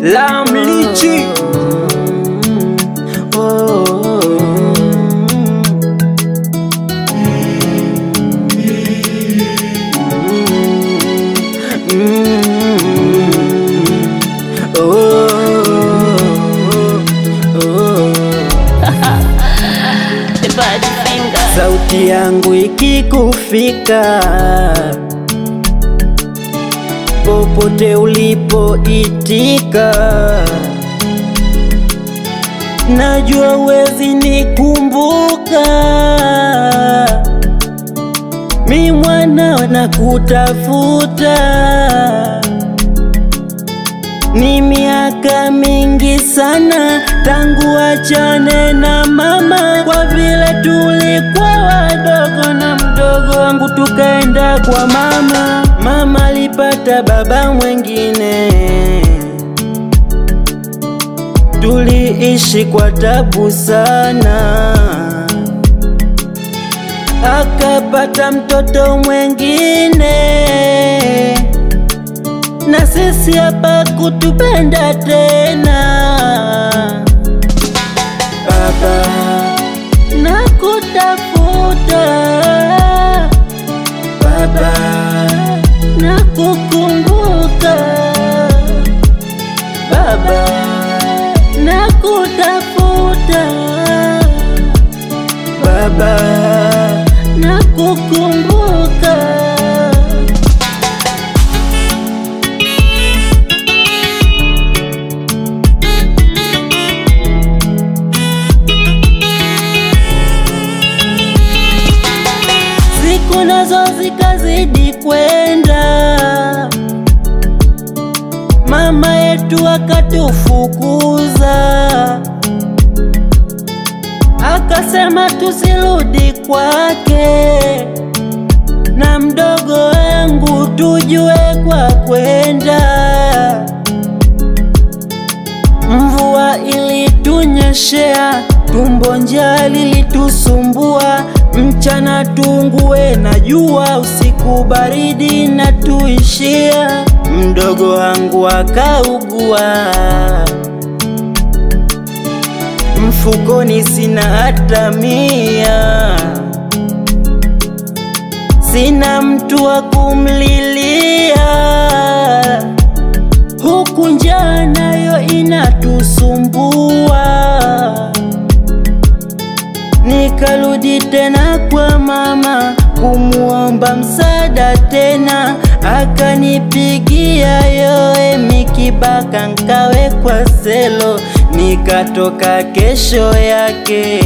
la mlichi The bad finger. sauti yangu ikikufika popote ulipoitika, najua wezi nikumbuka, mi mwana na kutafuta ni miaka mingi sana tangu achane na mama, kwa vile tulikuwa wadogo na mdogo wangu tukaenda kwa mama. Mama alipata baba mwengine, tuliishi kwa tabu sana, akapata mtoto mwengine na sisi hapa kutupenda tena. Baba, nakutafuta Baba, nakukumbuka Baba, nakutafuta Baba, nakukumbuka siku nazo zikazidi kwenda, mama yetu akatufukuza, akasema tusirudi kwake, na mdogo wangu tujue kwa kwenda. Mvua ilitunyeshea, tumbo njaa lilitusumbua, mchana tungue na jua, usiku baridi na tuishia. Mdogo wangu akaugua, mfukoni sina hata mia, sina mtu wa kumlilia huku njaa nayo inatusumbua. Nikarudi tena kwa mama kumuomba msaada tena, akanipigia yoe mikibaka nkawekwa selo, nikatoka kesho yake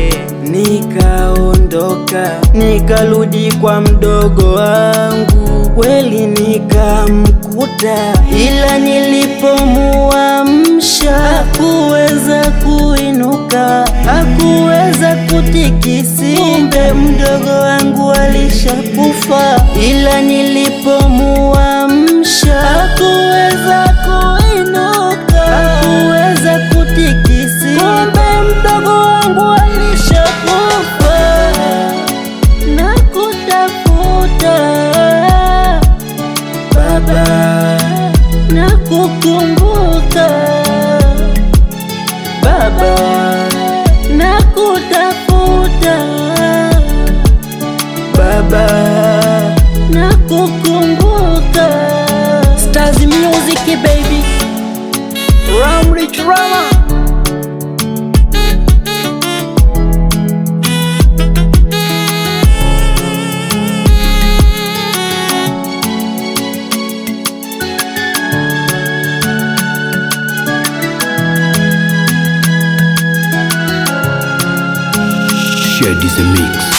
nikaondoka, nikarudi kwa mdogo wangu kweli nikamkuta, ila nilipomuamsha hakuweza kuinuka, hakuweza kutikisi, kumbe mdogo wangu alishakufa, ila nilipomuamsha hakuweza kuinuka, hakuweza kutikisi, kumbe mdogo wangu alishakufa nakutafuta Baba, nakukumbuka Baba, nakutafuta Baba, nakukumbuka Stars Music baby Ramri Drama Shed is a mix.